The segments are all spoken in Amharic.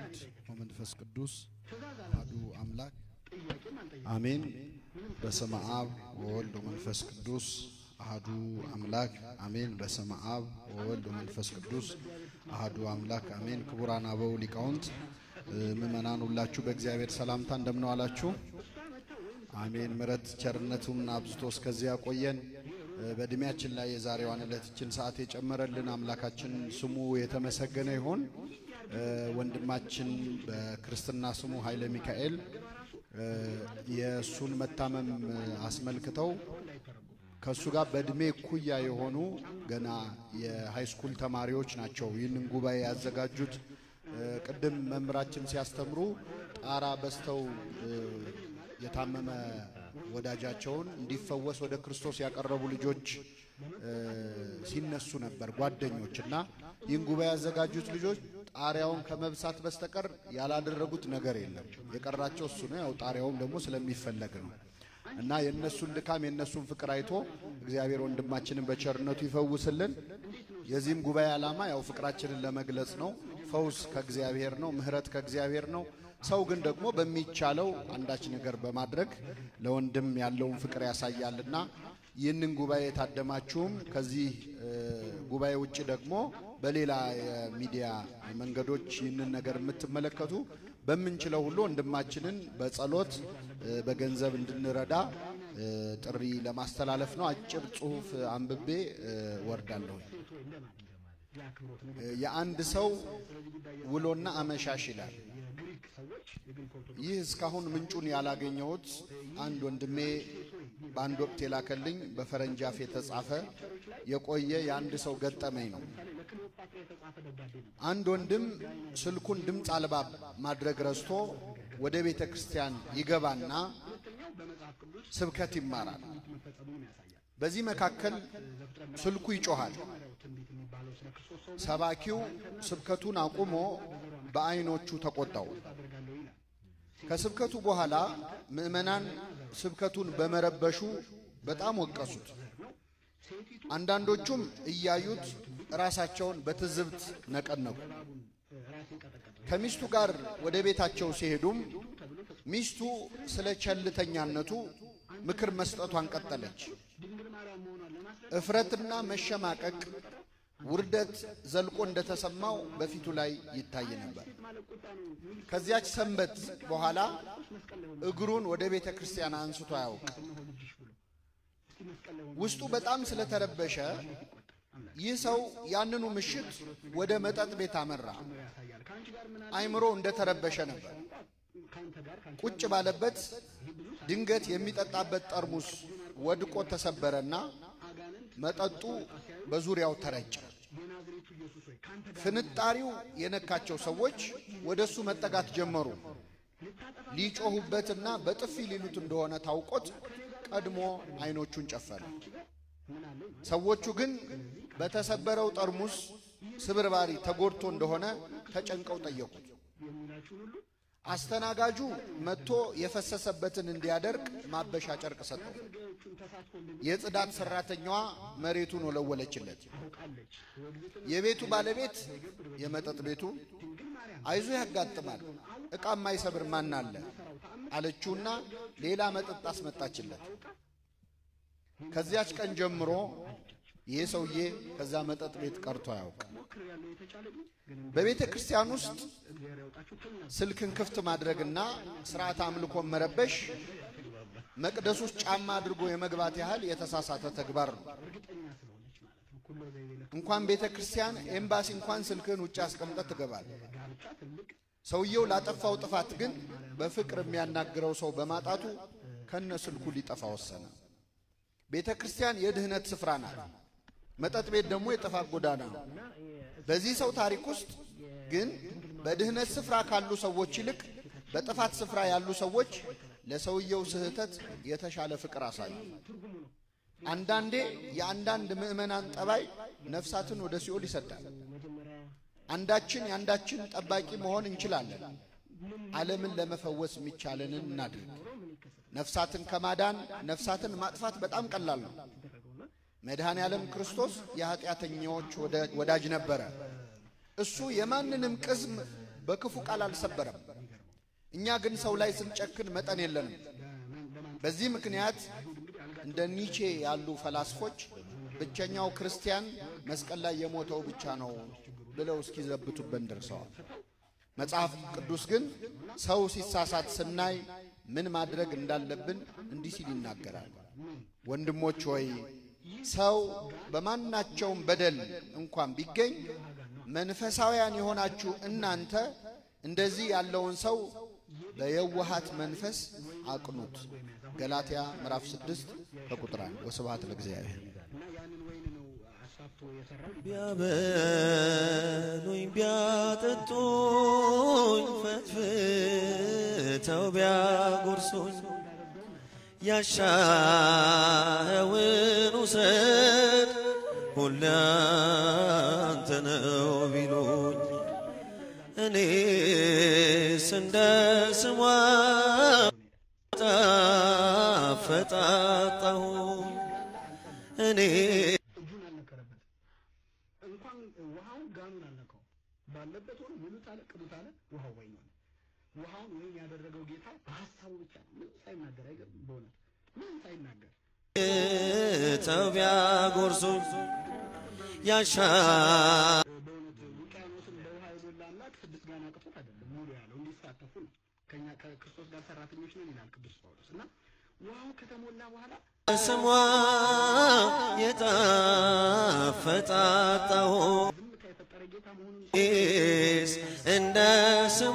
ወልድ ወመንፈስ ቅዱስ አሐዱ አምላክ አሜን። በስመ አብ ወወልድ ወመንፈስ ቅዱስ አሐዱ አምላክ አሜን። በስመ አብ ወወልድ ወመንፈስ ቅዱስ አሐዱ አምላክ አሜን። ክቡራን አበው ሊቃውንት፣ ምእመናን ሁላችሁ በእግዚአብሔር ሰላምታ እንደምን ዋላችሁ? አሜን። ምሕረት ቸርነቱን አብዝቶ እስከዚህ ያቆየን። በእድሜያችን ላይ የዛሬዋን ዕለትችን ሰዓት የጨመረልን አምላካችን ስሙ የተመሰገነ ይሁን። ወንድማችን በክርስትና ስሙ ኃይለ ሚካኤል የእሱን መታመም አስመልክተው ከእሱ ጋር በእድሜ እኩያ የሆኑ ገና የሃይስኩል ተማሪዎች ናቸው ይህንን ጉባኤ ያዘጋጁት። ቅድም መምህራችን ሲያስተምሩ ጣራ በስተው የታመመ ወዳጃቸውን እንዲፈወስ ወደ ክርስቶስ ያቀረቡ ልጆች ሲነሱ ነበር፣ ጓደኞች እና ይህን ጉባኤ ያዘጋጁት ልጆች ጣሪያውን ከመብሳት በስተቀር ያላደረጉት ነገር የለም። የቀራቸው እሱ ነው። ያው ጣሪያውም ደግሞ ስለሚፈለግ ነው እና የእነሱን ድካም የእነሱን ፍቅር አይቶ እግዚአብሔር ወንድማችንን በቸርነቱ ይፈውስልን። የዚህም ጉባኤ ዓላማ ያው ፍቅራችንን ለመግለጽ ነው። ፈውስ ከእግዚአብሔር ነው። ምሕረት ከእግዚአብሔር ነው። ሰው ግን ደግሞ በሚቻለው አንዳች ነገር በማድረግ ለወንድም ያለውን ፍቅር ያሳያልና ይህንን ጉባኤ የታደማችሁም ከዚህ ጉባኤ ውጭ ደግሞ በሌላ የሚዲያ መንገዶች ይህንን ነገር የምትመለከቱ በምንችለው ሁሉ ወንድማችንን በጸሎት በገንዘብ እንድንረዳ ጥሪ ለማስተላለፍ ነው። አጭር ጽሑፍ አንብቤ ወርዳለሁ። የአንድ ሰው ውሎና አመሻሽ ይላል። ይህ እስካሁን ምንጩን ያላገኘሁት አንድ ወንድሜ በአንድ ወቅት የላከልኝ በፈረንጅ አፍ የተጻፈ የቆየ የአንድ ሰው ገጠመኝ ነው። አንድ ወንድም ስልኩን ድምፅ አልባ ማድረግ ረስቶ ወደ ቤተ ክርስቲያን ይገባና ስብከት ይማራል። በዚህ መካከል ስልኩ ይጮኻል። ሰባኪው ስብከቱን አቁሞ በዓይኖቹ ተቆጣው። ከስብከቱ በኋላ ምዕመናን ስብከቱን በመረበሹ በጣም ወቀሱት። አንዳንዶቹም እያዩት ራሳቸውን በትዝብት ነቀነቁ። ከሚስቱ ጋር ወደ ቤታቸው ሲሄዱም ሚስቱ ስለ ቸልተኛነቱ ምክር መስጠቷን ቀጠለች። እፍረትና መሸማቀቅ ውርደት ዘልቆ እንደተሰማው በፊቱ ላይ ይታይ ነበር። ከዚያች ሰንበት በኋላ እግሩን ወደ ቤተ ክርስቲያን አንስቶ አያውቅ። ውስጡ በጣም ስለተረበሸ ይህ ሰው ያንኑ ምሽት ወደ መጠጥ ቤት አመራ። አይምሮ እንደተረበሸ ነበር። ቁጭ ባለበት ድንገት የሚጠጣበት ጠርሙስ ወድቆ ተሰበረና መጠጡ በዙሪያው ተረጨ። ፍንጣሪው የነካቸው ሰዎች ወደ እሱ መጠጋት ጀመሩ። ሊጮሁበትና በጥፊ ሊሉት እንደሆነ ታውቆት ቀድሞ አይኖቹን ጨፈነ። ሰዎቹ ግን በተሰበረው ጠርሙስ ስብርባሪ ተጎድቶ እንደሆነ ተጨንቀው ጠየቁት። አስተናጋጁ መጥቶ የፈሰሰበትን እንዲያደርቅ ማበሻ ጨርቅ ሰጠው። የጽዳት ሰራተኛዋ መሬቱን ወለወለችለት። የቤቱ ባለቤት የመጠጥ ቤቱ አይዞ ያጋጥማል፣ ዕቃ የማይሰብር ማን አለ አለችውና ሌላ መጠጥ አስመጣችለት። ከዚያች ቀን ጀምሮ ይህ ሰውዬ ከዛ መጠጥ ቤት ቀርቶ አያውቅ። በቤተ ክርስቲያን ውስጥ ስልክን ክፍት ማድረግና ስርዓት አምልኮን መረበሽ መቅደስ ውስጥ ጫማ አድርጎ የመግባት ያህል የተሳሳተ ተግባር ነው። እንኳን ቤተ ክርስቲያን ኤምባሲ እንኳን ስልክን ውጭ አስቀምጠት ትገባል። ሰውየው ላጠፋው ጥፋት ግን በፍቅር የሚያናግረው ሰው በማጣቱ ከነ ስልኩ ሊጠፋ ወሰነ። ቤተ ክርስቲያን የድህነት ስፍራ ናት። መጠጥ ቤት ደግሞ የጥፋት ጎዳና ነው። በዚህ ሰው ታሪክ ውስጥ ግን በድህነት ስፍራ ካሉ ሰዎች ይልቅ በጥፋት ስፍራ ያሉ ሰዎች ለሰውየው ስህተት የተሻለ ፍቅር አሳዩ። አንዳንዴ የአንዳንድ ምዕመናን ጠባይ ነፍሳትን ወደ ሲኦል ይሰዳል። አንዳችን የአንዳችን ጠባቂ መሆን እንችላለን። ዓለምን ለመፈወስ የሚቻለንን እናድርግ። ነፍሳትን ከማዳን ነፍሳትን ማጥፋት በጣም ቀላል ነው። መድኃኔ ዓለም ክርስቶስ የኃጢአተኛዎች ወዳጅ ነበረ። እሱ የማንንም ቅስም በክፉ ቃል አልሰበረም። እኛ ግን ሰው ላይ ስንጨክን መጠን የለንም። በዚህ ምክንያት እንደ ኒቼ ያሉ ፈላስፎች ብቸኛው ክርስቲያን መስቀል ላይ የሞተው ብቻ ነው ብለው እስኪዘብቱበት ደርሰዋል። መጽሐፍ ቅዱስ ግን ሰው ሲሳሳት ስናይ ምን ማድረግ እንዳለብን እንዲህ ሲል ይናገራል። ወንድሞች ሆይ ሰው በማናቸውም በደል እንኳን ቢገኝ መንፈሳውያን የሆናችሁ እናንተ እንደዚህ ያለውን ሰው በየዋሃት መንፈስ አቅኑት። ገላትያ ምዕራፍ 6 ከቁጥር 1 ወስብሐት ለእግዚአብሔር። ቢያበሉኝ ቢያጠጡኝ ፈትፍተው ቢያጎርሱኝ ያሻኸውን ውሰድ ሁሉ ያንተ ነው ቢሉኝ እኔስ እንደ ስሟ ፈጣጣሁ እኔ እጁን አልነከረበትም። እንኳን ውሃውን ጋኑን አልነካው ባለበት ሆኖ ሙሉት አለ ቅዱት አለ ውሃው ወይን ሆነ። ውሃውን ወይን ያደረገው ጌታ በሀሳቡ ብቻ ነው፣ ምንም ሳይናገር አይገርም። በእውነት ምንም ሳይናገር ተው ቢያጎርሱኝ ያሻ በእውነት ውቅያኖስን በውሃ የሞላ አምላክ ስድስት ጋን አቅቶት አይደለም ሙሉ ያለው እንዲሳተፉ ነው። ከኛ ከክርስቶስ ጋር ሰራተኞች ነን ይላል ቅዱስ ጳውሎስ እና ውሃው ከተሞላ በኋላ ስሟ የጣፈጣጣሁ ዝምታ የፈጠረ ጌታ መሆኑን ስ እንደ ስሟ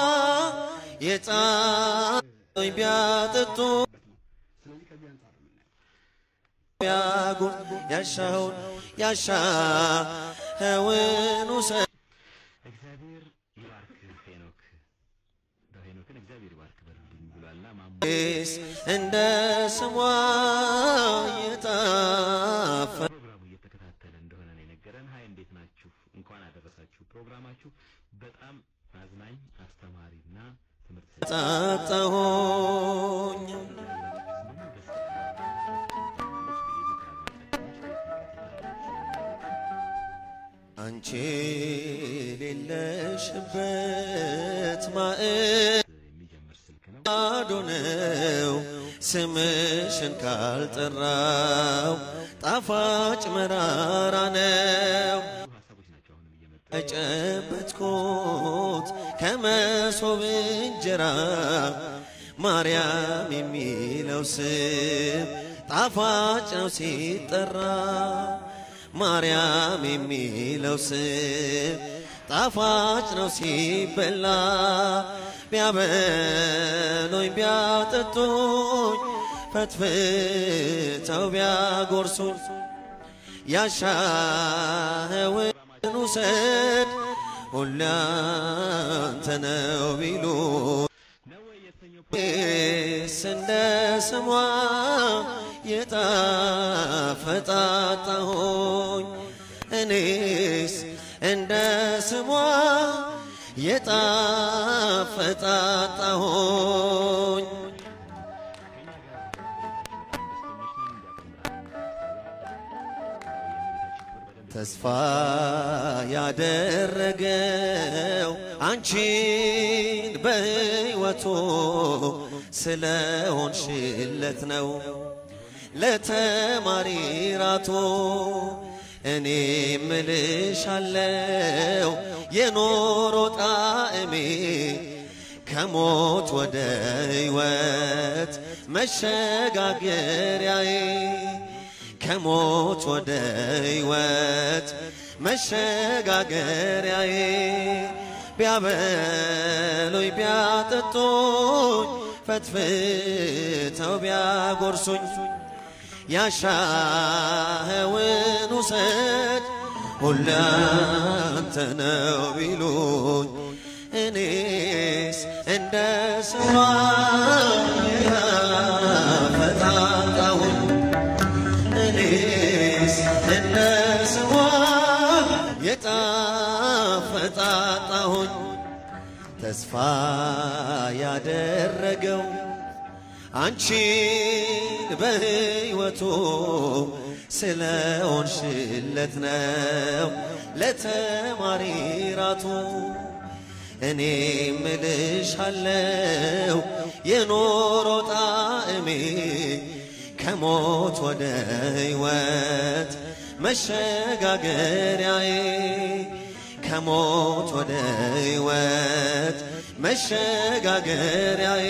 የጣኝ ቢያጠጡ ስለዚህ ከዚህ አንጻር ነው የምናየው። ቢያጉር ያሻውን ያሻኸውን ውሰድ እግዚአብሔር ይባርክ ሄኖክ ሄኖክን እግዚአብሔር ይባርክ በልልኝ ብሏልና ማሞ ስ እንደ ስሟ የጣፈ ፕሮግራሙ እየተከታተለ እንደሆነ ነው የነገረን። ሀይ እንዴት ናችሁ? እንኳን አደረሳችሁ። ፕሮግራማችሁ በጣም አዝናኝ አስተማሪና ትምህርት ሰጪ ጣጣሁኝ አንቺ ሌለሽበት ማዕድ የሚጀምር ስልክ ነው። ባዶ ነው ስምሽን ካልጠራው ጣፋጭ መራራ ነው ሀሳቦች ናቸው አሁንም እየመጡ የጨበጥኩት ከመሶብ እንጀራ ማርያም የሚለው ስም ጣፋጭ ነው ሲጠራ ማርያም የሚለው ስም ጣፋጭ ነው ሲበላ ቢያበሉኝ ቢያጠጡኝ ፈትፍተው ቢያጎርሱኝ ያሻኸውን ውሰድ ሁሉ ያንተ ነው ቢሉ ነው ወይ የተሰኘው ስ እንደ ስሟ የጣፈጣጣሁኝ እኔስ እንደ ስሟ የጣፈጣጣሁኝ ተስፋ ያደረገው አንቺን በሕይወቱ ስለሆንሽለት ነው። ለተማሪ ራቶ እኔ ምልሻለው የኖሮ ጣዕሜ ከሞት ወደ ሕይወት መሸጋገሪያዬ ከሞት ወደ ሕይወት መሸጋገሪያዬ ቢያበሉኝ ቢያጠጡኝ ፈትፍተው ቢያጎርሱኝ ያሻኸውን ውሰድ ሁሉ ያንተ ነው ቢሉኝ እኔስ እንደ ስሟ ፈጣጣሁኝ እኔስ እንደ ስሟ የጣፈጣጣሁኝ ተስፋ ያደረገው አንቺን በሕይወቱ ስለሆንሽለት ነው ለተማሪ ራቱ እኔ ምልሻለው የኖሮ ጣዕሜ ከሞት ወደ ሕይወት መሸጋገሪያዬ ከሞት ወደ ሕይወት መሸጋገሪያዬ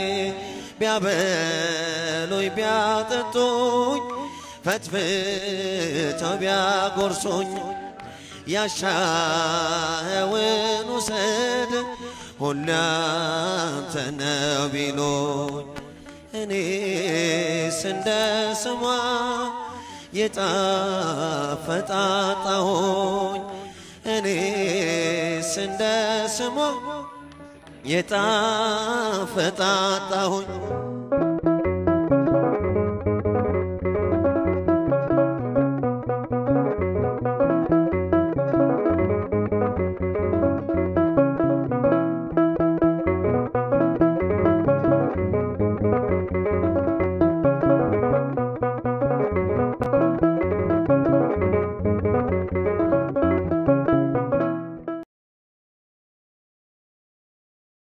ቢያበሉኝ ቢያጠጡኝ ፈትፍተው ቢያጎርሱኝ ያሻኸውን ውሰድ ሁሉ ያንተ ነው ቢሉኝ እኔስ እንደ ስሟ የጣፈጣጣሁኝ እኔስ እንደ ስሟ የጣፈጣጣሁኝ